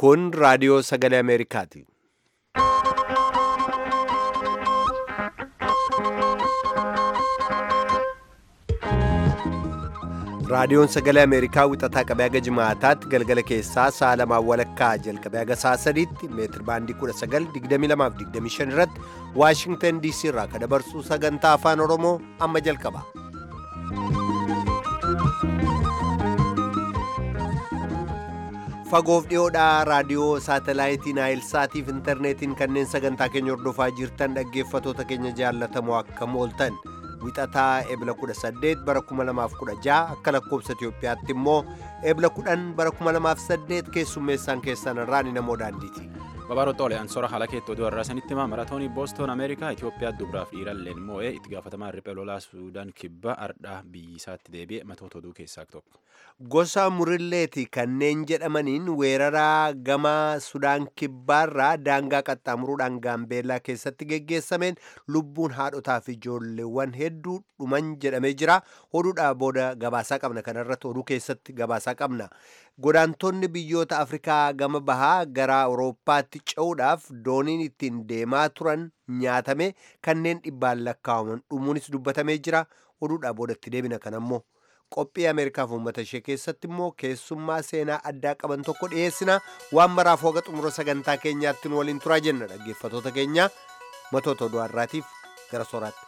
Kun raadiyoo sagalee Ameerikaati. Raadiyoon sagalee Ameerikaa wixataa qabee haga jimaataatti galgala keessaa sa'a lamaan walakkaa jalqabee haga sa'a sadiitti meetir baandii 1922-25 irratti Waashingtan DC irraa kan dabarsu sagantaa afaan Oromoo amma jalqaba. Fagoof dhiyoodhaa raadiyoo saatalaayitii Naayilsaatiif intarneetiin kanneen sagantaa keenya hordofaa jirtan dhaggeeffatoota keenya jaallatamoo akkam ooltan. wixataa ebla 18 bara 2016 akka lakkoobsa Itiyoophiyaatti immoo ebla 10 bara 2008 keessummeessaan keessan irraa ni namoo daandiiti. Babaaroo Xoole Ansoora haala keetti oduu har'aa sanitti himaa maratoonii Booston Ameerikaa Itoophiyaa dubaraaf dhiiralleen moo'ee itti gaafatamaa riphee lolaa Suudaan kibbaa ardhaa biyyi isaatti deebi'e matoota oduu keessaa tokko. Gosa murilleeti kanneen jedhamaniin weeraraa gama Sudaan kibbaarraa daangaa qaxxaamuruudhaan gaambeellaa keessatti geggeessameen lubbuun haadhotaa fi ijoolleewwan hedduu dhuman jedhamee jira. Oduudhaa booda gabaasaa qabna kanarratti oduu keessatti gabaasaa qabna. Godaantonni biyyoota Afrikaa gama bahaa gara Awurooppaatti ce'uudhaaf dooniin ittiin deemaa turan nyaatame kanneen dhibbaan lakkaa'aman dhumuunis dubbatamee jira. Oduudhaa boodatti deebina kan ammoo qophii Ameerikaaf uummata ishee keessatti immoo keessummaa seenaa addaa qaban tokko dhiyeessina. Waan maraaf hoga xumura sagantaa keenyaatti nu waliin turaa jenna dhaggeeffatoota keenya matoota oduu har'aatiif gara sooraatti.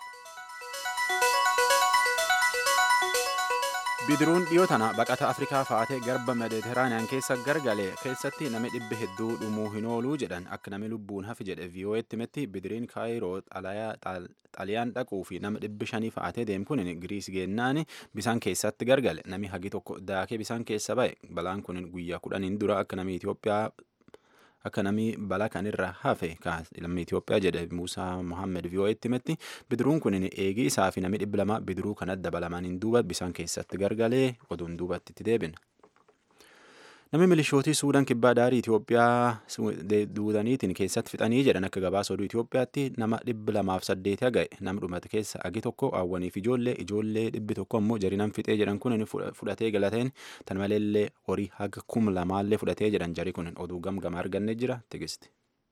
bidiruun dhiyoo tana baqata afrikaa fa'aatee garba mediteraaniyaan keessa gargale keessatti namni dhibbi hedduu dhumuu hin ooluu jedhan akka namni lubbuun hafi jedhe viiyoo'eetti metti bidiriin kaayiroo xaliyaan dhaquu fi nama dhibbi shanii fa'aatee deemu kun giriis geennaan bisaan keessatti gargale namni hagi tokko daakee bisaan keessa ba'e balaan kun guyyaa kudhaniin dura akka namni Itoophiyaa akka namni balaa kanirra hafe lammii Itoophiyaa jedhe Muusaa Mohaammed viiyoo'eetti metti bidiruun kun eegii isaa fi namni dhibbi lama bidiruu kan adda balamaniin duuba bisaan keessatti gargalee oduun duubatti itti deebina. Namni milishootii Suudaan kibbaa daarii Itoophiyaa duudaniitiin keessatti fixanii jedhan akka gabaasa oduu Itoophiyaatti nama dhibbi lamaaf saddeeti haga'e nama dhumate keessa agi tokko hawwaniif ijoollee ijoollee dhibbi tokko immoo jarinan fixee jedhan kun fudhatee galateen tan maleellee horii haga kum lamaallee fudhatee jedhan jari kun oduu gamgama arganne jira tigisti.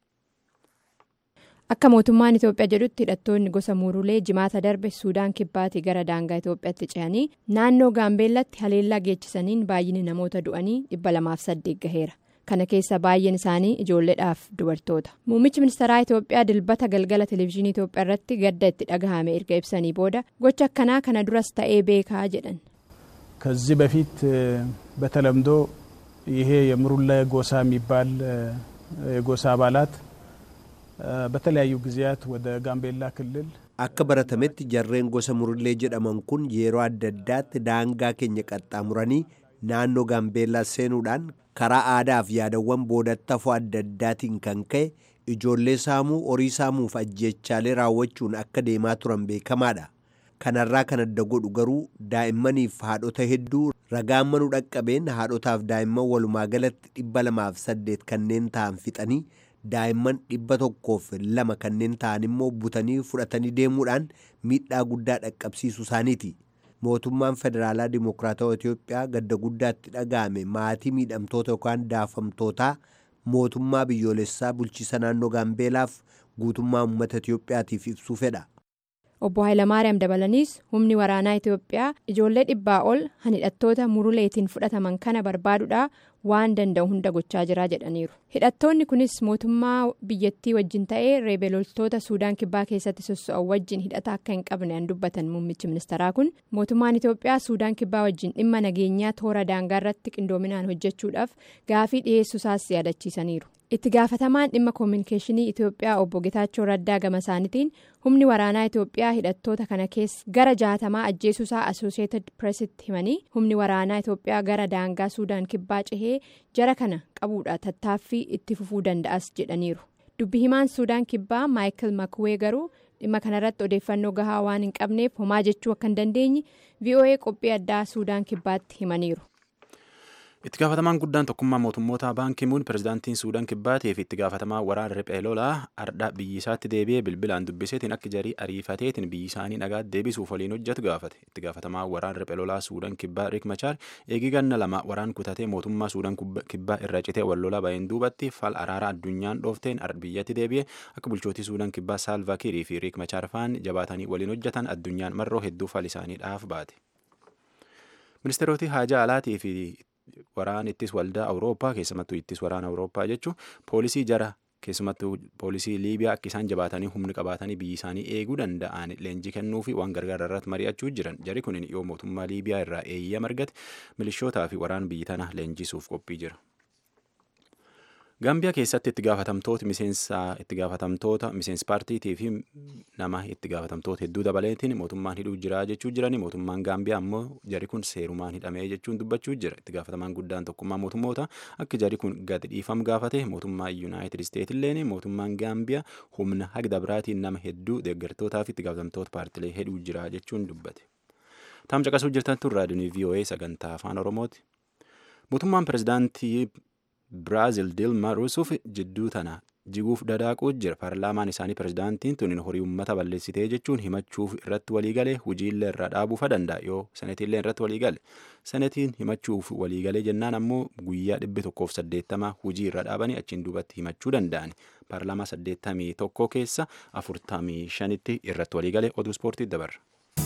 Akka mootummaan Itoophiyaa jedhutti hidhattoonni gosa muurulee jimaata darbe Suudaan kibbaatii gara daangaa Itoophiyaatti ce'anii naannoo Gaambeellatti haleellaa geechisaniin baay'inni namoota du'anii dhibba lamaaf saddeet gaheera. Kana keessa baay'een isaanii ijoolleedhaaf dubartoota. Muummichi ministeeraa Itoophiyaa dilbata galgala televezyiinii Itoophiyaa irratti gadda itti dhagahame erga ibsanii booda gocha akkanaa kana duras ta'ee beekaa jedhan. ከዚህ በፊት በተለምዶ ይሄ የሙሩሌ ጎሳ የሚባል የጎሳ አባላት በተለያዩ ጊዜያት ወደ ጋምቤላ ክልል akka baratametti jarreen gosa murullee jedhaman kun yeroo adda addaatti daangaa keenya qaxxaamuranii naannoo gaambeellaa seenuudhaan karaa aadaaf yaadawwan boodattafoo adda addaatiin kan ka'e ijoollee saamuu horii saamuuf ajjeechaalee raawwachuun akka deemaa turan beekamaadha. kanarraa kan adda godhu garuu daa'immaniif haadhota hedduu ragaan manuu dhaqqabeen haadhotaaf daa'imman walumaa galatti dhibba lamaaf saddeet kanneen ta'an fixanii daa'imman dhibba tokkoof lama kanneen ta'an immoo butanii fudhatanii deemuudhaan miidhaa guddaa dhaqqabsiisuu isaaniiti. Mootummaan Federaalaa Dimokiraatawaa Itoophiyaa gadda guddaatti dhaga'ame maatii miidhamtoota yookaan daafamtootaa mootummaa biyyoolessaa bulchiisa naannoo Gaambeelaaf guutummaa uummata Itoophiyaatiif ibsuu fedha. Obbo Hayilamaariyaam dabalaniis humni waraanaa Itoophiyaa ijoollee dhibbaa ol hidhattoota muruleetiin fudhataman kana barbaaduudhaa waan danda'u hunda gochaa jira jedhaniiru. Hidhattoonni kunis mootummaa biyyattii wajjin ta'ee reebeeloltoota Suudaan kibbaa keessatti soso'an wajjin hidhata akka hin qabne an dubbatan muummichi ministeeraa kun mootummaan Itoophiyaa Suudaan kibbaa wajjin dhimma nageenyaa toora daangaa irratti qindoominaan hojjechuudhaaf gaafii dhiyeessuusaas yaadachiisaniiru. itti gaafatamaan dhimma koominikeeshinii Itoophiyaa obbo Getaachoo Raddaa gama isaaniitiin humni waraanaa Itoophiyaa hidhattoota kana keessa gara jaatamaa ajjeesuusaa Asooseetid Pireesitti himanii humni waraanaa Itoophiyaa gara daangaa Suudaan kibbaa cehee jara kana qabuudha tattaaffii itti fufuu danda'as jedhaniiru. Dubbi himaan Suudaan kibbaa Maayikil Makuwee garuu dhimma kanarratti odeeffannoo gahaa waan hin qabneef homaa jechuu akka hin dandeenye VOA qophii addaa Suudaan kibbaatti himaniiru. Itti gaafatamaan guddaan tokkummaa mootummoota baankii muun pirezidaantiin Suudaan Kibbaatii fi itti gaafatamaa waraana riphee lolaa ardhaa biyyi isaatti deebi'ee bilbilaan dubbiseetiin akka jarii ariifateetiin biyyi isaanii nagaa deebisuuf waliin hojjetu gaafate. Itti gaafatamaa waraana riphee lolaa Suudaan Kibbaa Riik Machaar eegii ganna lama waraan kutatee mootummaa Suudaan Kibbaa irra citee wal lolaa baheen duubatti fal araara addunyaan dhoofteen biyyatti deebi'ee akka bulchootii Suudaan Kibbaa Saalvaa Kiirii fi Riik Machaar faan jabaatanii waliin hojjetan addunyaan marroo hedduu fal isaaniidhaaf baate. Ministeeroti haajaa alaatii fi waraan ittis waldaa awurooppaa keessumattuu ittis waraana awurooppaa jechuun poolisii jara keessumattuu poolisii liibiyaa akka isaan jabaatanii humni qabaatanii biyyi isaanii eeguu danda'an leenjii kennuu fi waan gargaara irratti mari'achuu jiran jari kun yoo mootummaa liibiyaa irraa eeyyama argate milishootaa fi waraan biyyi tana leenjisuuf qophii jira. Gaambiyaa keessatti itti gaafatamtoota miseensa itti gaafatamtoota miseensa paartiitii fi nama itti gaafatamtoota hedduu dabaleetiin mootummaan hidhuu jira jechuu jirani mootummaan Gaambiyaa ammoo jari kun seerumaan hidhamee jechuun dubbachuu jira itti gaafatamaan guddaan tokkummaa mootummoota akka jari kun gadi dhiifam gaafate mootummaa yuunaayitid isteet illeen mootummaan Gaambiyaa humna hagda biraatiin nama hedduu deeggartootaa fi itti gaafatamtoota paartilee hidhuu jira jechuun dubbate. Taam caqasuu jirtan tun raadiyoon VOA sagantaa afaan Oromooti. Mootummaan pirezidaantii Biraazil Dilma Ruusuuf jidduu tana jiguuf dadaaquu jira. Paarlaamaan isaanii pirezidaantiin tun horii uummata balleessitee jechuun himachuuf irratti waliigalee hojiillee irraa dhaabuufa danda'a yoo sanatiillee irratti waliigale. Sanatiin himachuuf waliigalee jennaan ammoo guyyaa dhibbi tokkoof saddeettama hojii irra dhaabanii achiin duubatti himachuu danda'ani. Paarlaamaa saddeettamii tokko keessa afurtamii shanitti irratti waliigalee oduu ispoortii dabarra.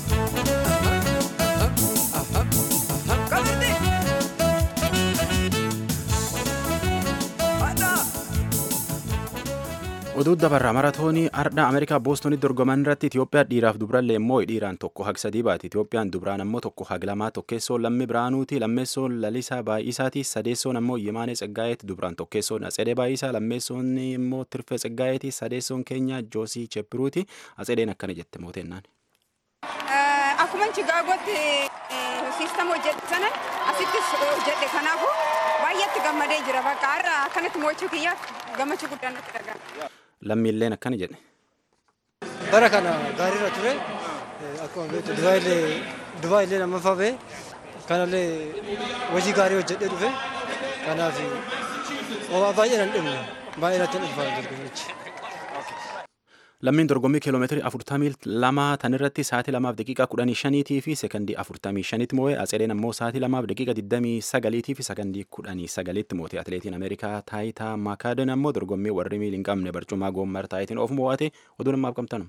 oduu dabarraa maratoonii ardhaa ameerikaa boostonitti dorgoman irratti itiyoophiyaa dhiiraaf dubrallee immoo dhiiraan tokko hag sadii baati itiyoophiyaan dubraan ammoo tokko hag lamaa tokkeessoon lammii biraanuuti lammeessoon lalisaa baay'isaati sadeessoon ammoo yimaanee tsaggaa'eeti dubraan tokkeessoon atsedee baay'isaa lammeessoon immoo tirfee tsaggaa'eeti sadeessoon keenya joosii cheppiruuti atsedeen akkana jette mootennaan. Akkuma Chigaagotti siistama hojjedhe sana asittis hojjedhe kanaafuu baay'eetti gammadee jira bakka har'a akkanatti mo'achuu kiyyaaf gammachuu guddaan natti dhaga'ama. lammiilleen akkana jedhe. Bara kana gaariirra ture akkuma beektu Dubaayillee lammaffaa ba'e kanallee hojii gaarii hojjedhee dhufe kanaaf homaa baay'ee nan dhimne baay'ee natti dhufaa dorgommichi. Lammiin dorgommii kiiloomeetirii afurtamii lama tan irratti sa'aatii lamaaf daqiiqaa kudhanii shaniitii fi sekandii afurtamii shanitti moo'e atsedeen ammoo sa'aatii lamaaf daqiiqa digdamii sagaliitii fi sekandii kudhanii sagalitti moo'e atileetiin ameerikaa taayitaa maakaaden ammoo dorgommii warri miil hin qabne barcumaa goommar taayitiin of moo'ate oduu namaaf qabtanu.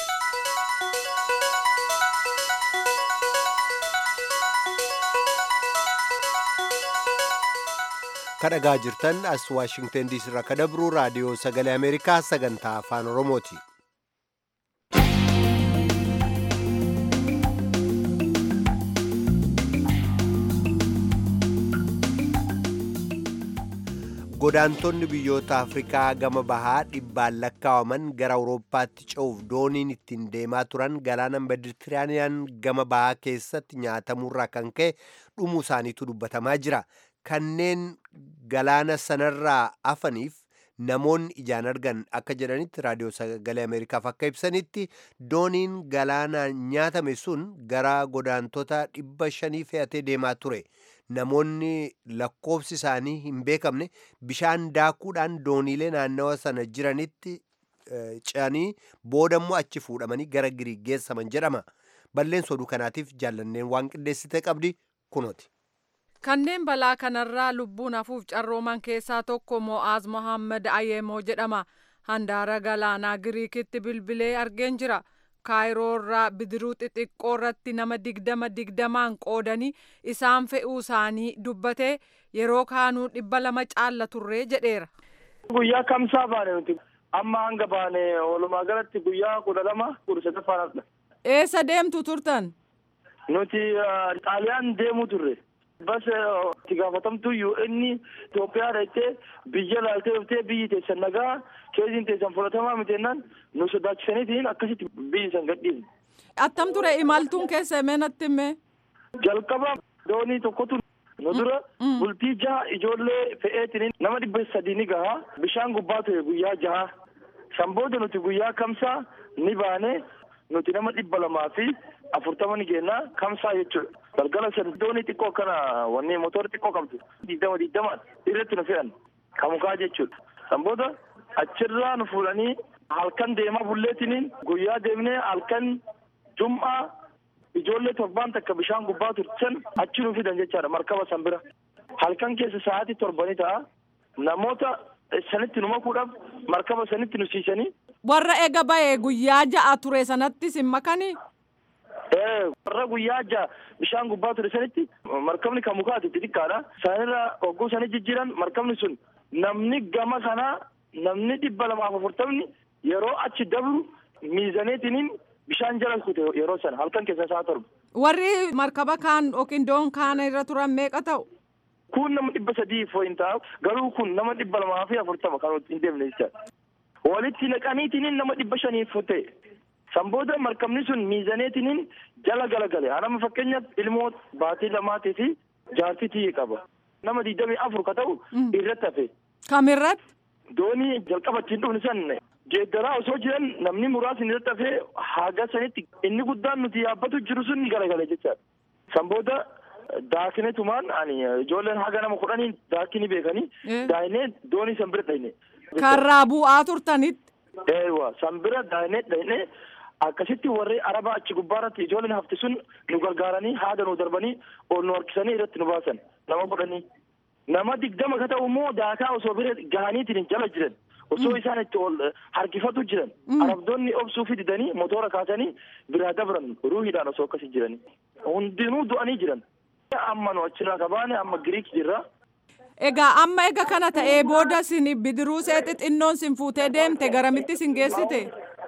kadhagaa jirtan as waashingtan diisii irraa kadabruu raadiyoo sagalee ameerikaa sagantaa afaan oromooti. godaantonni biyyoota afrikaa gama bahaa dhibbaan lakkaawaman gara awurooppaatti ce'uuf dooniin ittiin deemaa turan galaana meditiraaniyaan gama bahaa keessatti nyaatamurraa kan ka'e dhumuu isaaniitu dubbatamaa jira kanneen galaana sanarraa hafaniif namoonni ijaan argan akka jedhanitti raadiyoo sagalee ameerikaaf akka ibsanitti dooniin galaanaan nyaatame sun gara godaantota dhibba shanii fe'atee deemaa ture. namoonni lakkoofsi isaanii hin beekamne bishaan daakuudhaan dooniilee naannawa sana jiranitti ce'anii boodammoo achi fuudhamanii gara giriik geessaman jedhama balleessa oduu kanaatiif jaallanneen waan qindeessite qabdi kunooti. kanneen balaa kanarraa lubbuun hafuuf carrooman keessaa tokko mo'aaz mohaammed ayeemoo jedhama handaara galaanaa giriikitti bilbilee argeen jira. kaayiroorraa bidiruu xixiqqoo irratti nama digdama digdamaan qoodanii isaan fe'uu isaanii dubbatee yeroo kaanuu dhibba lama caalla turree jedheera. Guyyaa kamsaa baane nuti amma hanga baane walumaa galatti guyyaa kudha lama kudha sadaffaadha. Eessa deemtu turtan? Nuti xaaliyaan deemuu turre. Bas itti gaafatamtuu UN Itoophiyaa dhaqxee biyya laaltee dhuftee biyyi teessan nagaa keessiin teessan fudhatamaa mitennaan nu sodaachisaniitiin akkasitti biyyi san gadhiifne. Attam ture imaltuun keessa himee natti himee? Jalqaba doonii tokkotu nu dura bultii jaha ijoollee fe'eetiin nama dhibba sadii ni gaha bishaan gubbaa ture guyyaa jaha san booda nuti guyyaa kamsaa ni baane nuti nama dhibba lamaa fi afurtama ni geenna kamsaa jechuudha. Galgala san doonii xiqqoo akkana wanni motora xiqqoo qabdu digdama digdama irratti nu fe'an kamukaa jechuudha. San booda achirraa nu fuudhanii halkan deemaa bulleetiniin guyyaa deemnee halkan jum'aa ijoollee torbaan takka bishaan gubbaa turtan achi nu fidan jechaadha markaba san bira. Halkan keessa sa'aatii torbanii ta'a namoota sanitti nu makuudhaaf markaba sanitti nu siisanii. Warra ega ba'ee guyyaa ja'a ture sanattis hin makanii? warra guyyaa ja'a bishaan gubbaa ture sanitti markabni kan mukaati xixiqqaadha. Sanirra hogguu sanii jijjiiran markabni sun namni gama kanaa namni dhibba lamaaf afurtamni yeroo achi dabru miizaneetiniin bishaan jala kute yeroo sana halkan keessa isaa torba. Warri markaba kaan yookiin doon kaan irra turan meeqa ta'u? Kun nama dhibba sadii foyin ta'a garuu kun nama dhibba lamaa fi afurtama kan hin deemne jechaadha. Walitti naqaniitiniin nama dhibba shaniif ta'e. San booda markabni sun miizaneetiniin jala galagale. Anama fakkeenyaaf ilmoo baatii lamaatii fi jaartii tiyye qaba. Nama digdamii afur ka ta'u irratti hafe. Kamirratti? Doonii jalqaba ittiin dhufne san geeddaraa osoo jiran namni muraasni irratti hafee haga sanitti inni guddaan nuti yaabbatu jiru sun galagale jechaadha. San booda daakinetumaan ani ijoolleen haga nama kudhanii daakini beekanii daa'inee doonii san bira dhayne. Karraa bu'aa turtanitti. Eewa san bira daa'inee dhayne akkasitti warri araba achi gubbaarratti ijoolleen hafti sun nu gargaaranii haada nu darbanii ol nu harkisanii irratti nu baasan nama kudhanii. Nama digdama ka ta'u immoo daakaa osoo bira gahaniitiin jala jiran. osoo isaan itti ol harkifatu jiran arabdoonni obsuu fididanii motora kaasanii biraa dabran ruuhiidhaan osoo akkasii jiranii hundinuu du'anii jiran amma nu achirraa kabaane amma giriik jirra. Egaa amma ega kana ta'ee booda sin bidiruu see xixinnoon sin fuutee deemte garamitti sin geessite?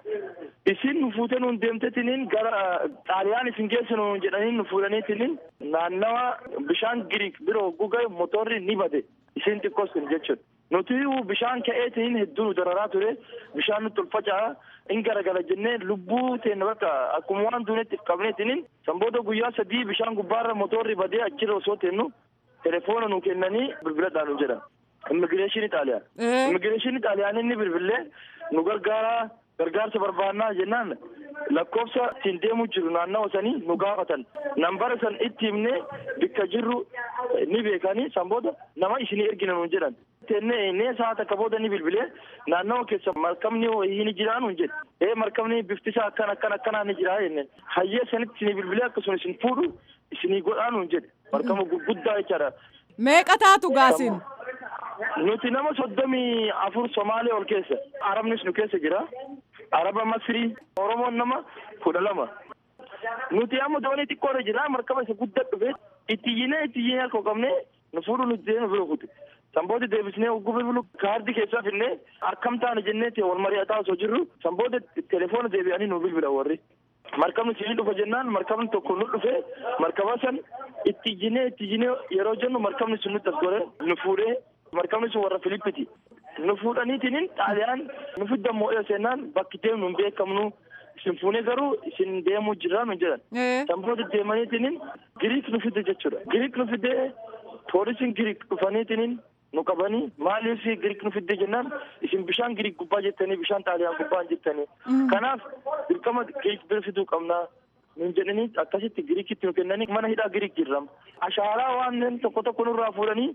Isin nu fuutee nuun deemtetiniin gara xaaliyaan isin geessinu jedhanii nu fuudhaniitiniin naannawa bishaan giriik bira hogguu gahe motorri ni bade isin xiqqoos kun jechuudha. nuti bishaan ka'eetiin hedduu nu dararaa ture bishaan nutti ol faca'a in garagala jennee lubbuu teenya bakka akkuma waan duunetti qabneetiniin san booda guyyaa sadii bishaan gubbaarra motorri badee achirra osoo teennu telefoona nu kennanii bilbiladhaan nu jedhan immigireeshinii xaaliyaan immigireeshinii xaaliyaan inni bilbilee nu gargaaraa gargaarsa barbaannaa jennaan lakkoofsa ittiin deemuu jiru naannawa sanii nu gaafatan nambara san itti himnee bikka jirru ni beekanii san booda nama isinii ergina nu jedhan tenne nee sa'a takka booda ni bilbilee naannawa keessa markabni wayii ni jiraa nu jedhe ee markabni bifti isaa akkan akkan akkanaa ni jiraa jenne hayyee sanitti isinii bilbilee akkasuma isin fuudhu isinii godhaa nu jedhe markaba gurguddaa jechaadha. Meeqa taatu gaasin? Nuti nama soddomii afur Somaalee ol keessa Arabnis nu keessa jira. Araba Masrii Oromoon nama kudha lama. Nuti amma doonii xiqqoorra jira markaba isa guddaa dhufe itti iyyinee itti iyyinee harka qabnee nu fuudhu nuti deemu bira kute. Sanboota deebisnee ogguu bilbilu kaardii keessaa finnee akkam taane jenneeti wal mari'ataa osoo jirru sanboota telefoona deebi'anii nu bilbila warri. Markabni siinii dhufa jennaan markabni tokko nu dhufe markaba san itti iyyinee itti iyyinee yeroo jennu markabni sun nutti as gore nu fuudhee markabni sun warra Filippiti. Nu fuudhaniitiin xaaliyaan nu fiddan moo'ee seenaan bakki deemnu hin beekamnu isin fuunee garuu isin deemuu jirra nu jedhan. Sanboota deemaniitiin Giriik nu fide jechuudha. Giriik nu fidee poolisiin Giriik dhufaniitiin nu qabanii maaliif Giriik nu fidde jennaan isin bishaan Giriik gubbaa jettanii bishaan xaaliyaan gubbaa hin jettanii. Kanaaf dirqama Giriik bira fiduu qabnaa. Nun jedhanii akkasitti Giriikitti nu kennanii mana hidhaa Giriik jirram. Ashaaraa waan tokko tokko nurraa fuudhanii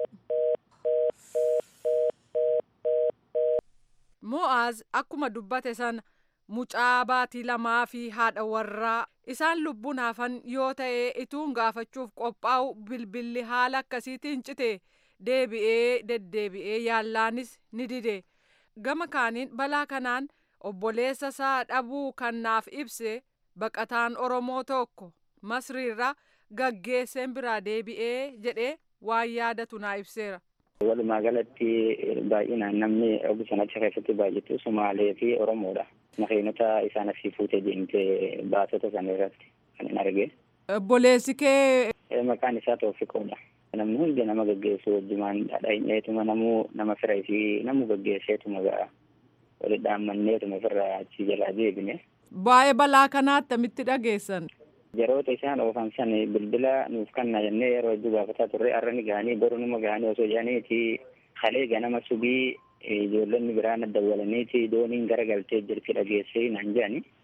Mo'aaz akkuma dubbate sana mucaa baatii lamaa fi haadha warraa isaan lubbuun hafan yoo ta'e ituun gaafachuuf qophaa'u bilbilli haala akkasiitiin cite deebi'ee deddeebi'ee yaallaanis ni dide gama kaaniin balaa kanaan obboleessa isaa dhabuu kan naaf ibse baqataan oromoo tokko masriirra gaggeesseen biraa deebi'ee jedhee waan yaadatu naa ibseera. Walumaa galatti baay'inaan namni ogu sanatti keessatti baay'atu Sumaalee fi Oromoodha. Makiinota isaan asii fuutee deemtee baasota sana irratti kan hin arge. Obboleessi kee. Maqaan isaa Toofiqoodha. Namni hundi nama gaggeessu wajjumaan dhadhaa'inneetuma namuu nama firaa fi namu gaggeesseetuma ga'a. Walitti dhaammanneetuma ofirraa achi jalaa deebine. Baay'ee balaa kanaa attamitti dhageessan. Yeroota isaan oofan san bilbila nuuf kanna jennee yeroo hedduu gaafataa turre har'a ni gahanii boru numa gahanii osoo jedhaniiti kalee ganama subii ijoollonni biraan dawwalaniiti dooniin gara galtee jirti dhageessee naan jedhani.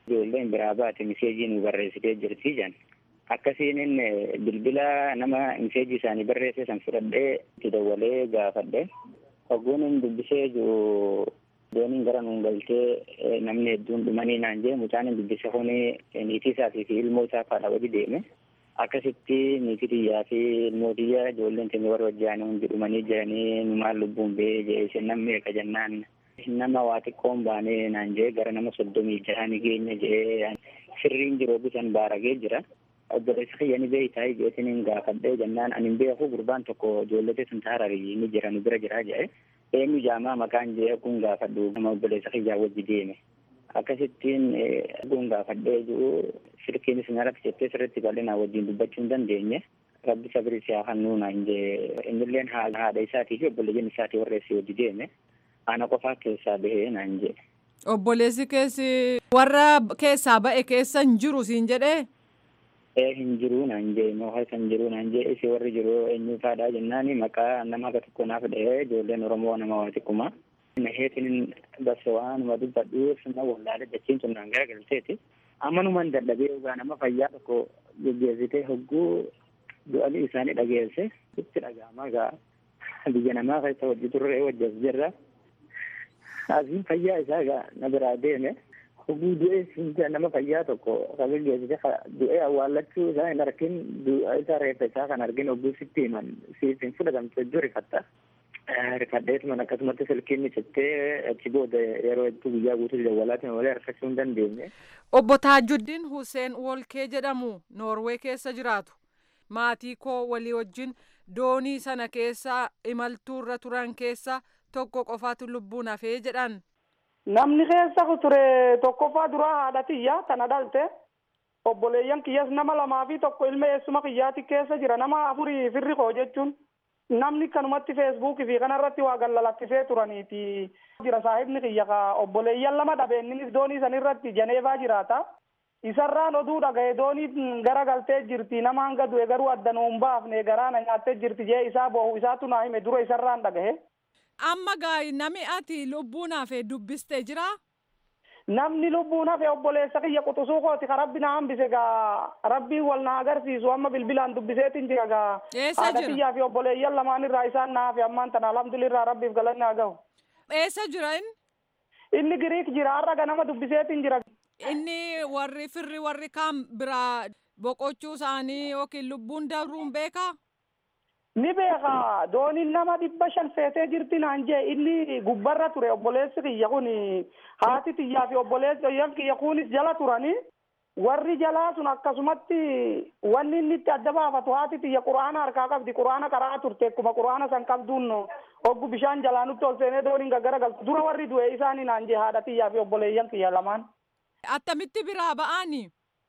ijoolleen biraa baate miseejii nu barreessitee jirti jan akkasiin bilbila nama miseejii isaanii barreesse san fudhadhee itti dawwalee gaafadhe hogguun hin dubbisee jiru dooniin gara nuun galtee namni hedduun dhumanii naan jee mucaan hin dubbise kuni niitii isaatii fi ilmoo isaa faadha wali deeme akkasitti niitii xiyyaa fi ilmoo xiyyaa ijoolleen keenya warra wajjaan hundi dhumanii jiranii nu maal lubbuun ba'ee jee isin namni eega jennaan nama waa xiqqoon baanee naan jee gara nama soddomii jaha ni geenya jee sirriin jiru bisan baaragee jira obboleessa kiyya ni beeytaa jeetiin gaafadhee jennaan ani hin beeku gurbaan tokko ijoollee sun taararii ni jira nu bira jira jedhe eenyu jaamaa maqaan jee kun gaafadhu nama obboleessa kiyyaa wajji deeme akkasittiin kun gaafadhee jiru silkiinis na rakkisee sirriitti bal'inaa wajjin dubbachuu hin dandeenye rabbi sabri siyaa kan nuuna hin jee innilleen haadha isaatii fi obboleeyyan isaatii warreessi wajji deeme ana qofaa keessaa bahee naan jee. Obboleessi keessi warra keessaa ba'e keessa hin jiru siin jedhee. ee hin jiru naan jee moohaa kan jiru naan jee isi warri jiru eenyu faadhaa jennaani maqaa nama akka tokko naaf dhahee ijoolleen oromoo nama waa xiqquma naheetiin basa waanuma dubbadhuuf na wallaale dachiin sun naan garagalteeti ammanuman dadhabee dhugaa nama fayyaa tokko geggeessitee hogguu du'anii isaanii dhageesse itti dhaga'ama gaa biyya namaa keessa hojii turre wajjas jirra asiin fayyaa isaa gaa na biraa deeme hoguu du'ee siinta nama fayyaa tokko kan geessite du'ee awwaallachuu isaa hin argin du'a isaa reeffa isaa kan argin hogguu sitti himan siif hin fudhatamte iddoo rifatta. Rifadheetuman akkasumatti silkiin micattee achi booda yeroo hedduu guyyaa guutuu dawwalaatiin malee harkachuu hin dandeenye. Obbo Taajuddiin Hussein Wolkee jedhamu Noorwee keessa jiraatu. Maatii koo walii wajjin doonii sana keessa imaltuurra turan keessa tokko qofaatu lubbuun hafee jedhan. Namni keessa ture tokkoffaa duraa haadha tiyya tana dhalte obboleeyyan kiyyas nama lamaa fi tokko ilma eessuma kiyyaati keessa jira nama afurii firri koo jechuun namni kanumatti feesbuukii fi kanarratti waa gallalakkisee turaniiti jira saahibni kiyya ka obboleeyyan lama dhabeenninis doonii sanirratti janeevaa jiraata isarraan oduu dhagaye doonii gara galtee jirti nama hanga du'e garuu addanuu hin baafne garaana nyaattee jirti jee isaa boohu isaatu naa hime dura isarraan dhagahe. amma gaa'ii nami ati lubbuun hafe dubbistee jira. Namni lubbuun hafe obboleessa kiyya quxusuu kooti ka rabbi na hambise gaa rabbiin wal na agarsiisu amma bilbilaan dubbiseetiin jira gaa. Eessa Haadha jira? kiyyaa fi obboleeyyan lamaan irraa isaan na hafe ammaan tana alhamdulillah rabbiif galanni haa gahu. Eessa jira inni? Inni Giriik jira har'a ganama dubbiseetiin jira. Inni warri firri warri kaan biraa boqochuu isaanii yookiin lubbuun dabruun beekaa? Ni beeka dooniin nama dhibba shan feetee jirti naan jee inni gubbarra ture obboleessi kiyya kun haati tiyyaa fi obboleessi kiyya kunis jala turani warri jalaa sun akkasumatti wanni inni itti adda baafatu haati tiyya quraana harkaa qabdi quraana karaa turte akkuma quraana san qabduun hoggu bishaan jalaa nutti ol seenee dooniin gaggara galtu dura warri du'e isaanii naan jee haadha tiyyaa fi obboleeyyan kiyya lamaan. Attamitti biraa ba'anii?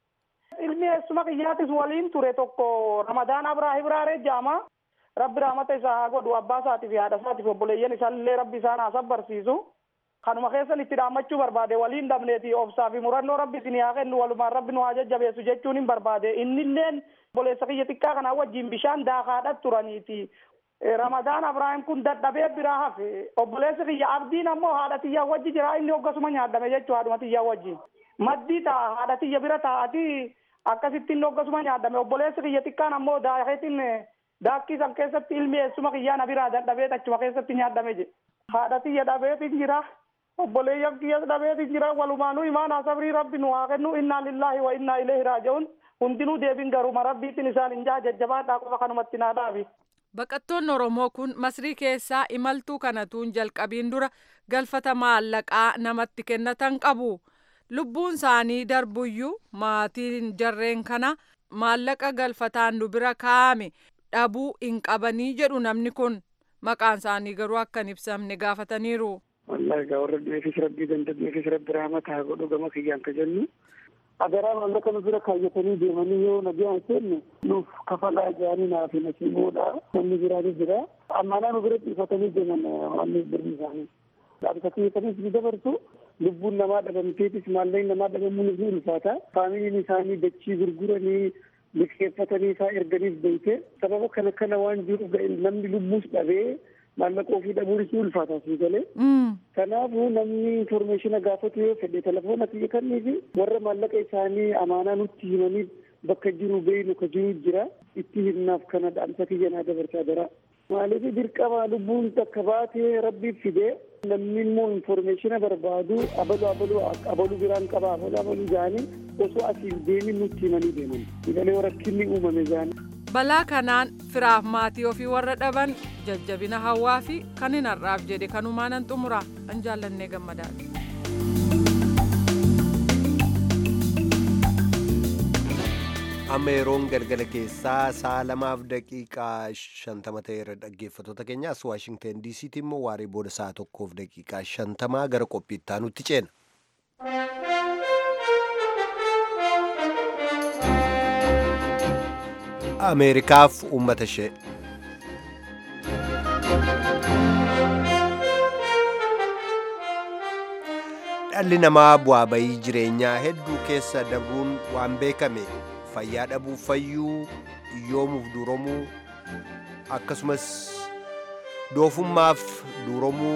Ilmi eessuma kiyyaatis waliin ture tokko Ramadaan Abraahim Raaree Jaamaa. rabbi rahmata isaa haa godhu abbaa isaatii fi haadha isaatii fi obboleeyyan isaallee rabbi isaan haa sabbarsiisu kanuma keessan itti dhaammachuu barbaade waliin dhabneeti obsaa fi murannoo rabbi isin haa kennu walumaan rabbi nu haa jajjabeessu jechuun hin barbaade innilleen obboleessa kiyya xiqqaa kanaa wajjin bishaan daakaadhat turaniiti ramadaan abraahim kun dadhabee biraa hafe obboleessi kiyya abdiin ammoo haadha tiyyaa wajji jira inni hoggasuma nyaadhame jechuu haadhuma tiyyaa wajji maddii ta'a haadha tiyya bira taa'ati akkasittiin hoggasuma nyaadhame obboleessi kiyya xiqqaan ammoo daakeetiin daakkii san keessatti ilmi eessuma kiyyaa na biraa dadhabee achuma keessatti nyaadhame je haadha tiyya dhabeetiin jira obboleeyyan kiyyas dhabeetiin jira walumaanuu imaanaa sabrii rabbi nu haa kennu innaa lillaahi wa innaa ileehi raaji'uun hundinuu deebin garuma rabbiitiin isaan hin jaa jajjabaadhaa qofa kanumatti naa dhaabi. Baqattoonni Oromoo kun Masrii keessaa imaltuu kanatuun jalqabiin dura galfata maallaqaa namatti kennatan qabu. Lubbuun isaanii darbuyyuu maatiin jarreen kana maallaqa galfataan nu bira kaa'ame dhabuu hin qabanii jedhu namni kun maqaan isaanii garuu akka hin ibsamne gaafataniiru. wallahi gaa warra du'eefis rabbii danda'eefis rabbi rahmata haa godhu gama kiyyaan ka jennu agaraa maallaqa nu bira kaayyatanii deemanii yoo nagaan seenne nuuf kafalaa jaanii naaf nasiiboodha namni biraanis jira ammaanaa nu bira dhiifatanii deeman wanni birri isaanii dhaabsa kiyyataniis ni dabarsu lubbuun namaa dhabamteetis maallaqni namaa dhabamuunis ni ulfaata faamiliin isaanii dachii gurguranii liqeeffatanii isaa erganiif beeyte sababa kana kana waan jiruuf namni lubbuus dhabee maallaqa ofii dhabuun isii ulfaataa sii galee. Kanaafuu namni informeeshina gaafatu yoo fedhe telefoona kiyya kannii fi warra maallaqa isaanii amaanaa nutti himanii bakka jiru beeynu ka jiru jira itti himnaaf kana dhaamsa kiyya naa dabarsaa jira. Maaliif dirqama lubbuun takka baatee rabbiif fidee namni immoo informeeshina barbaadu abalu abalu abalu biraan qaba abalu abalu jaanii osoo asiif deemin nutti himanii deeman. Galee rakkinni uumame jaanii. balaa kanaan firaaf maatii ofii warra dhaban jajjabina hawaa fi kan hin har'aaf jedhe kanumaanan xumura an jaallannee gammadaadha. amma yeroon galgala keessaa sa'a lamaaf daqiiqaa shantama ta'eera dhaggeeffattoota keenya as waashingten diisiitti immoo waaree booda sa'a tokkoof daqiiqaa shantamaa gara qophii itti aanutti ceena. ameerikaaf uummata ishee dhalli namaa bu'aa bayii jireenyaa hedduu keessa dabruun waan beekame fayyaa dhabuu fayyuu iyyoomuuf duuromuu akkasumas doofummaaf duuromuu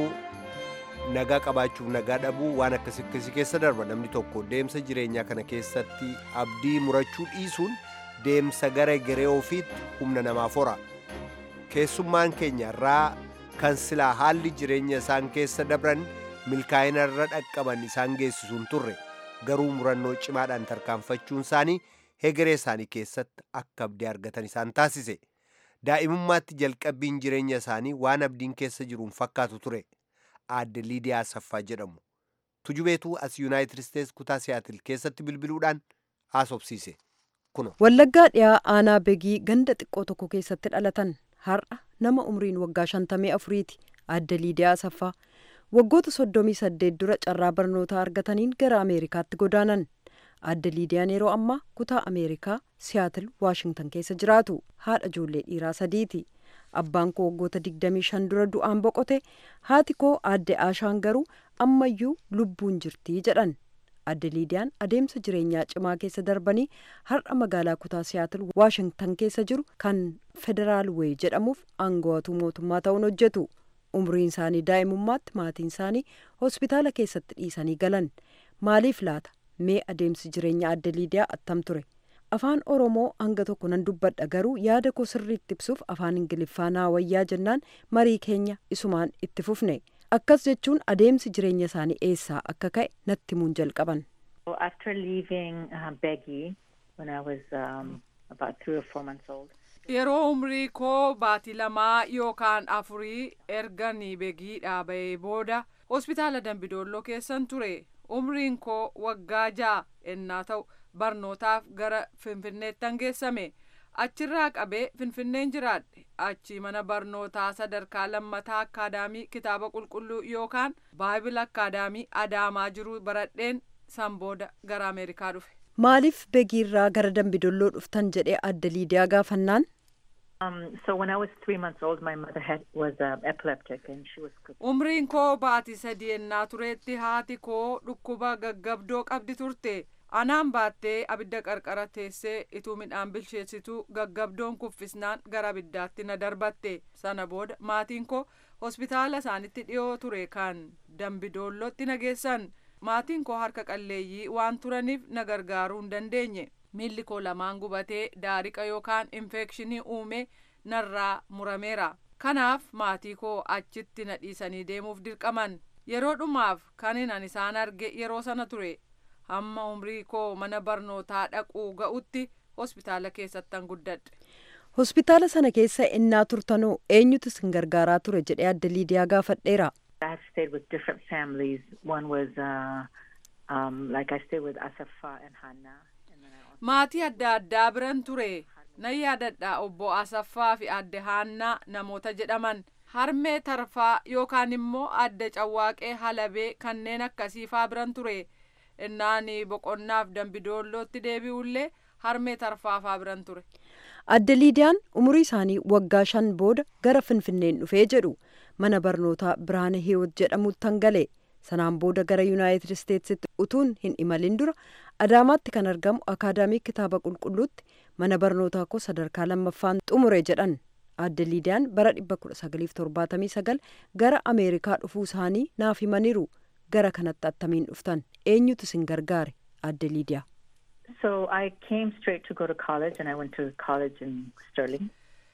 nagaa qabaachuuf nagaa dhabuu waan akkasii akkasii keessa darba namni tokko deemsa jireenyaa kana keessatti abdii murachuu dhiisuun deemsa gara garee ofiitti humna namaaf hora keessummaan keenya irraa kan silaa haalli jireenya isaan keessa dabran milkaa'ina irra dhaqqaban isaan geessisuun turre garuu murannoo cimaadhaan tarkaanfachuun isaanii hegeree isaanii keessatti akka abdii argatan isaan taasise daa'imummaatti jalqabbiin jireenya isaanii waan abdiin keessa jiruun fakkaatu ture aadde liidiyaa asaffaa jedhamu tujubeetuu as yuunaayitid isteets kutaa siyaatil keessatti bilbiluudhaan haasofsiise. Wallaggaa dhiyaa aanaa begii ganda xiqqoo tokko keessatti dhalatan har'a nama umriin waggaa shantamii afuriiti aadde liidiyaa asaffaa waggoota soddomii saddeet dura carraa barnootaa argataniin gara ameerikaatti godaanan aadde liidiyaan yeroo ammaa kutaa ameerikaa siyaatil waashingtan keessa jiraatu haadha ijoollee dhiiraa sadiiti abbaan koo waggoota digdamii shan dura du'aan boqote haati koo aadde aashaan garuu ammayyuu lubbuun jirtii jedhan aadde liidiyaan adeemsa jireenyaa cimaa keessa darbanii har'a magaalaa kutaa siyaatil waashingtan keessa jiru kan federaal weey jedhamuuf aangawatuu mootummaa ta'uun hojjetu umriin isaanii daa'imummaatti maatiin isaanii hospitaala keessatti dhiisanii galan maaliif laata mee adeemsi jireenya aadde liidiyaa attam ture afaan oromoo hanga tokko nan dubbadha garuu yaada koo sirriitti ibsuuf afaan ingiliffaa naa wayyaa jennaan marii keenya isumaan itti fufne akkas jechuun adeemsi jireenya isaanii eessaa akka ka'e natti himuun jalqaban. After leaving uh, Beggy when I was um, about three or four months old. Yeroo umrii koo baatii lamaa yookaan afurii erganii begii dhaaba'ee booda hospitaala Dambidolloo keessan ture. Umriin koo waggaa ja'a ennaa ta'u barnootaaf gara Finfinneettan geessame. Achirraa qabee Finfinneen jiraadhe. Achi mana barnootaa sadarkaa lammataa akkaadaamii kitaaba qulqulluu yookaan baayibil akkaadaamii adaamaa jiru baradheen san booda gara Ameerikaa dhufe. Maaliif begiirraa gara dambidolloo dhuftan jedhee aadde liidiyaa gaafannaan? Um, so when I was three months old, my mother had was uh, epileptic and she was. Umriin koo baatii sadii ennaa tureetti haati koo dhukkuba gaggabdoo qabdi turte. Anaan baattee abidda qarqara teessee ituu midhaan bilcheessituu gaggabdoon kuffisnaan gara abiddaatti na darbatte. Sana booda maatiin koo hospitaala isaanitti dhiyoo ture kan dambidoollootti na geessan. Maatiin koo harka qalleeyyii waan turaniif na gargaaruu hin dandeenye. miilli koo lamaan gubatee daariqa yookaan infekshinii uume narraa murameera kanaaf maatii koo achitti na dhiisanii deemuuf dirqaman yeroo dhumaaf kanin an isaan arge yeroo sana ture hamma umrii koo mana barnootaa dhaquu ga'utti hospitaala keessattan guddadhe. hospitaala sana keessa innaa turtanoo eenyutu isin gargaaraa ture jedhee aadde liidiyaa gaafadheera. I have stayed with different families. One was uh, um, like I stayed with Asafa and Hannah. maatii adda addaa biran ture nan yaadadha obbo asaffaa fi adde haannaa namoota jedhaman harmee tarfaa yookaan immoo adde cawwaaqee halabee kanneen akkasiifaa biran ture innaani boqonnaaf dambidoollootti deebi'ullee harmee tarfaafaa biran ture. adde liidiyaan umurii isaanii waggaa shan booda gara finfinneen dhufee jedhu mana barnootaa biraane hiiwot jedhamuuttan gale sanaan booda gara yuunaayitid isteetsitti utuun hin imalin dura adaamaatti kan argamu akaadaamii kitaaba qulqulluutti mana barnootaa koo sadarkaa lammaffaan xumure jedhan Aadde Liidiyaan bara 1979 gara Ameerikaa dhufuu isaanii naaf himaniiru. Gara kanatti attamiin dhuftan eenyutu isin gargaare Aadde Liidiyaa? So I came straight to go to college and I went to college in Sterling.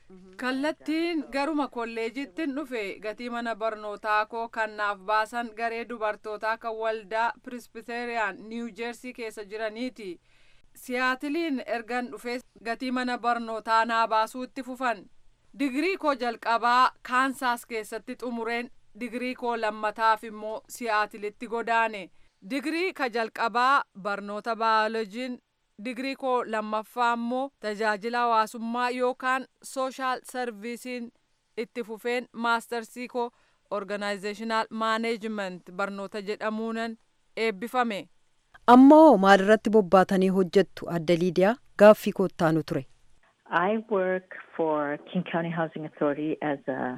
kallattiin garuma kolleejittin dhufe gatii mana barnootaa koo kan naaf baasan garee dubartootaa kan waldaa pirisbiteriyaan niiw jeersii keessa jiraniiti siyaatiliin ergan dhufe gatii mana barnootaa naa baasuu itti fufan digirii koo jalqabaa kaansaas keessatti xumureen digirii koo lammataaf immoo siyaatilitti godaane digirii ka jalqabaa barnoota baayolojiin digirii koo lammaffaa immoo tajaajila hawaasummaa yookaan sooshaal sarviisiin itti fufeen maastarsii koo organaayizeeshinaal maaneejiment barnoota jedhamuunan eebbifame. Amma hoo maalirratti bobbaatanii hojjettu Aadde Liidiyaa gaaffii koottaanu ture. I work for King County Housing Authority as a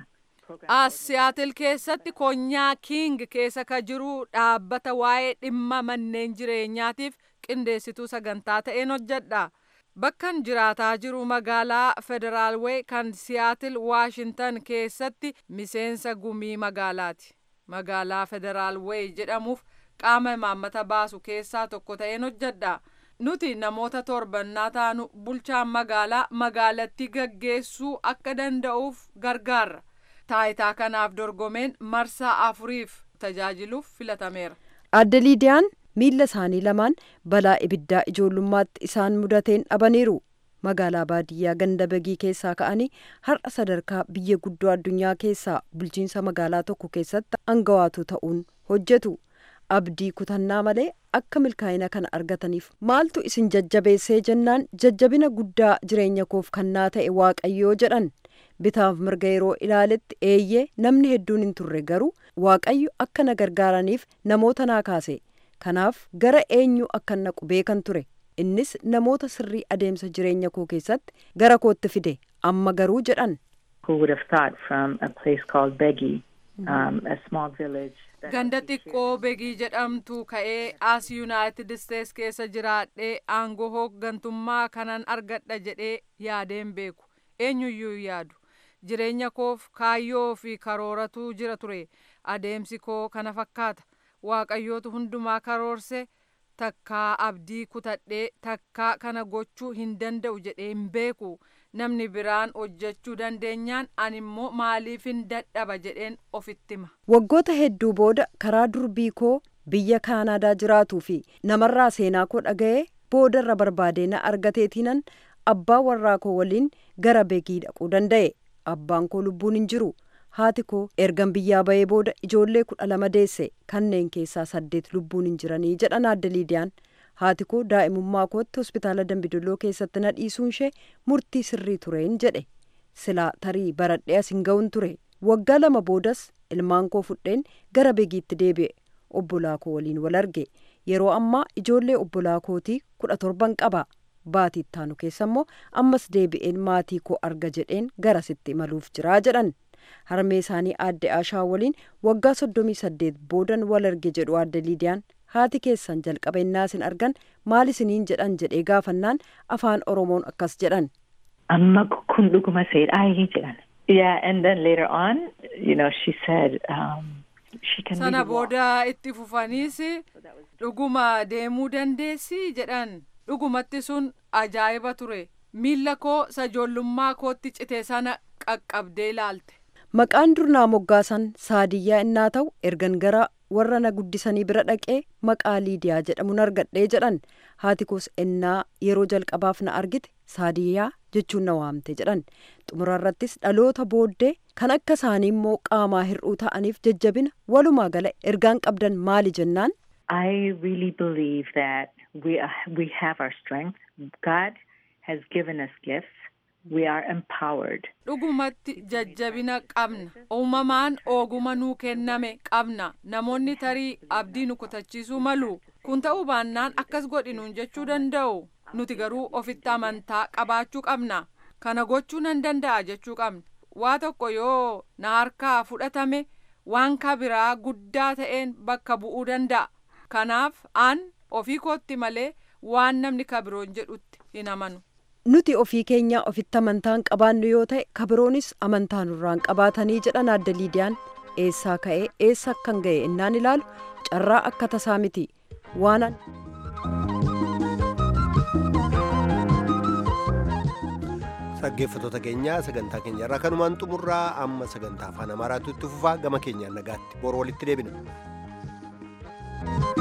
As Siyaatil keessatti konyaa King keessa ka jiru dhaabbata waa'ee dhimma manneen jireenyaatiif qindeessituu sagantaa ta'een hojjedha. Bakkan jiraataa jiru magaalaa Federaalwee kan Siyaatil Waashintan keessatti miseensa gumii magaalaati. Magaalaa Federaalwee jedhamuuf qaama imaammata baasu keessaa tokko ta'een hojjedha. Nuti namoota torbannaa taanu bulchaan magaalaa magaalattii gaggeessuu akka danda'uuf gargaarra. Taayitaa kanaaf dorgomeen marsaa afuriif tajaajiluuf filatameera. Aadde Liidiyaan miilla isaanii lamaan balaa ibiddaa ijoollummaatti isaan mudateen dhabaniiru. Magaalaa baadiyyaa ganda bagii keessaa ka'anii har'a sadarkaa biyya guddoo addunyaa keessaa bulchiinsa magaalaa tokko keessatti aangawaatu ta'uun hojjetu. Abdii kutannaa malee akka milkaa'ina kana argataniif maaltu isin jajjabeessee jennaan jajjabina guddaa jireenya koof kannaa ta'e waaqayyoo jedhan. bitaaf mirga yeroo ilaaletti eeyyee namni hedduun hin turre garuu waaqayyo akka na gargaaraniif namoota naa kaase kanaaf gara eenyu akka naqu beekan ture innis namoota sirrii adeemsa jireenya koo keessatti gara kootti fide amma garuu jedhan. Who would have thought from a place called Begi, um, a small village. Ganda xiqqoo begii jedhamtu ka'ee as Yuunaayitid Isteets keessa jiraadhee aangoo hooggantummaa kanan argadha jedhee yaadeen beeku eenyuyyuu yaadu. jireenya koof kaayyoo fi karooratu jira ture adeemsi koo kana fakkaata waaqayyootu hundumaa karoorse takkaa abdii kutadhee takkaa kana gochuu hin danda'u jedhee hin beeku namni biraan hojjechuu dandeenyaan ani immoo maaliif hin dadhaba jedheen ofitti hima. Waggoota hedduu booda karaa durbii koo biyya kaanaadaa jiraatuu fi namarraa seenaa koo dhaga'ee boodarra barbaadee na argateetiinan abbaa warraa koo waliin gara beekii dhaquu danda'e. abbaan koo lubbuun hin jiru haati koo ergan biyyaa ba'ee booda ijoollee kudha lama deesse kanneen keessaa saddeet lubbuun hin jiranii jedhan Aadde Liidiyaan haati koo daa'imummaa kootti hospitaala dambidolloo keessatti na dhiisuun ishee murtii sirrii tureen jedhe silaa tarii baradhee as hin ga'uun ture waggaa lama boodas ilmaan koo fudheen gara beegiitti deebi'e obbolaa koo waliin wal arge yeroo ammaa ijoollee obbolaa kootii kudha torban qaba. baatii ittaanu keessa immoo ammas deebi'een maatii koo arga jedheen garasitti imaluuf jiraa jedhan harmee isaanii aadde aashaa waliin waggaa soddomii saddeet boodan wal arge jedhu aadde liidiyaan haati keessan jalqaba innaa isin argan maal isiniin jedhan jedhee gaafannaan afaan oromoon akkas jedhan. amma kun dhuguma seedhaayii jedhan. Yeah, and then later on, you know, she said, um, she can sana really walk. booda itti fufaniis dhuguma deemuu dandeessi jedhan dhugumatti sun ajaa'iba ture miilla koo sajoollummaa kootti cite sana qaqqabdee ilaalte. Maqaan durnaa moggaasan saadiyyaa innaa ta'u ergan gara warra na guddisanii bira dhaqee maqaa liidiyaa jedhamuun argadhee jedhan haati koos ennaa yeroo jalqabaaf na argite saadiyyaa jechuun na waamte jedhan xumurarrattis dhaloota booddee kan akka isaanii immoo qaamaa hir'uu ta'aniif jajjabina walumaa gala ergaan qabdan maali jennaan. I really believe that we are, we have our strength. God has given us gifts. We are empowered. dhugumatti jajjabina qabna uumamaan ooguma nuu kenname qabna namoonni tarii abdii nu kutachiisuu malu kun ta'uu baannaan akkas godhinuun jechuu danda'u nuti garuu ofitti amantaa qabaachuu qabna kana gochuu nan danda'a jechuu qabna waa tokko yoo na harkaa fudhatame waan kabiraa guddaa ta'een bakka bu'uu danda'a kanaaf an ofii kootti malee waan namni kabiroon jedhutti hin amanu. nuti ofii keenya ofitti amantaan qabaannu yoo ta'e kabiroonis amantaa nurraan qabaatanii jedhan adda liidiyaan eessaa ka'ee eessa akkan ga'e innaan ilaalu carraa akka tasaa miti waan dhaggeeffattoota keenya sagantaa keenya irraa kanumaan xumurraa amma sagantaa afaan amaaraatu itti fufaa gama keenyaan nagaatti boru walitti deebina.